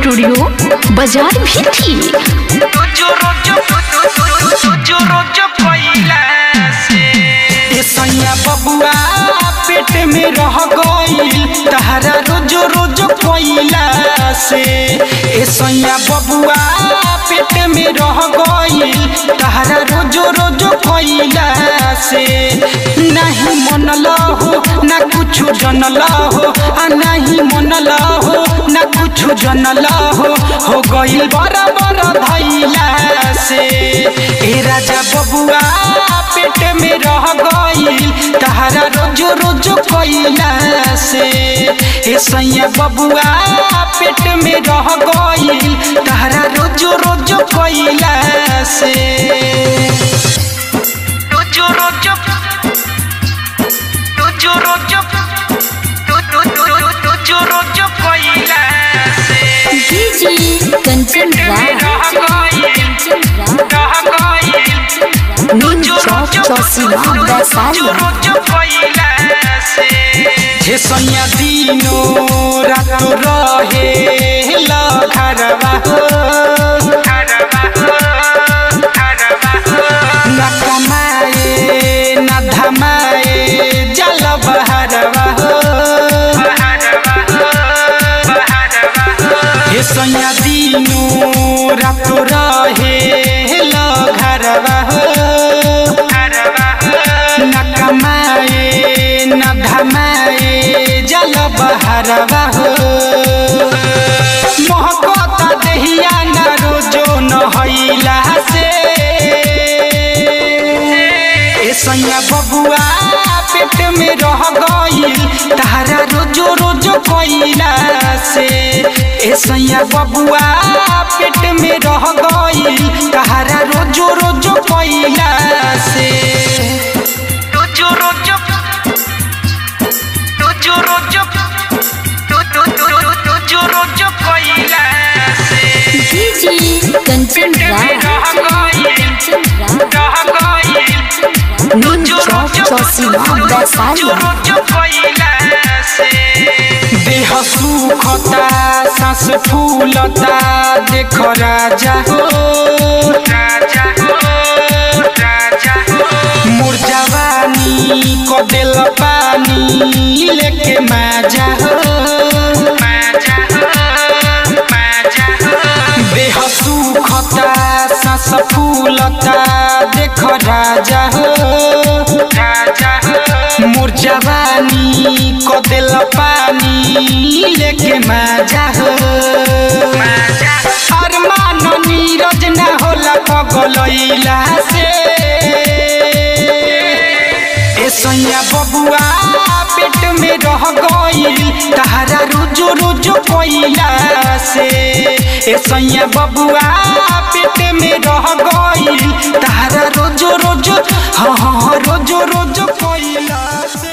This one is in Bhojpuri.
स्टूडियो बाजार भी थी रोजो रोजो रोजो रोजो कोइला से ए सैया बबुआ पेट में रह गईल तहरा रोजो रोजो कोइला से ए सैया बबुआ पेट में रह गईल तहरा रोजो रोजो कोइला से नहीं मन हो ना कुछ जनल हो आ नहीं मन हो ना कुछ जनल हो हो गईल बड़ा बड़ा धैला से ए राजा बबुआ पेट में रह गईल तहरा रोज रोज कोइला से ए सैया बबुआ पेट में रह गईल तहरा रोज रोज कोइला से रोज रोज रोज रोज रोज रोज कोइला से डीजे कंचन राज कंचन राज नीम चौक चौसीमा वैशाली हे सैया दिनो रात रहे लखरवा हो न कमाए न धमाए जल बहरवा हो हे सैया दिनो रात रहे लखरवा हो न कमाए न धमाए जल बहरवा हो मोहब्बत दहिया न रोजो न हैला से ए सैया बबुआ पेट में रह गईल तहरा रोजो रोजो कोइला से ए सैया बबुआ पेट में रह गईल तहरा रोजो रोजो कोइला से रोजो रोजो रोजो रोजो रोजो रोजो कोइला से डीजे कंचन राज कंचन राज नीम चौक चौसीमा वैशाली देह सुखता सांस फूलता देख राजा हो राजा हो राजा हो मोर जवानी को दिल पानी लेके माजा हो माजा हो माजा हो देह सुखता सांस फूलता देख राजा हो राजा हो मोर जवानी को दिल पानी लेके माजा हो माजा अरमान नीरज ना होला पगलैला से ए सैया बबुआ पेट में रह गईल तहरा रोजो रोजो कोइला से ए सैया बबुआ पेट में रह गईल तहरा रोजो रोजो हाँ हाँ हाँ, रोजो रोजो कोइला से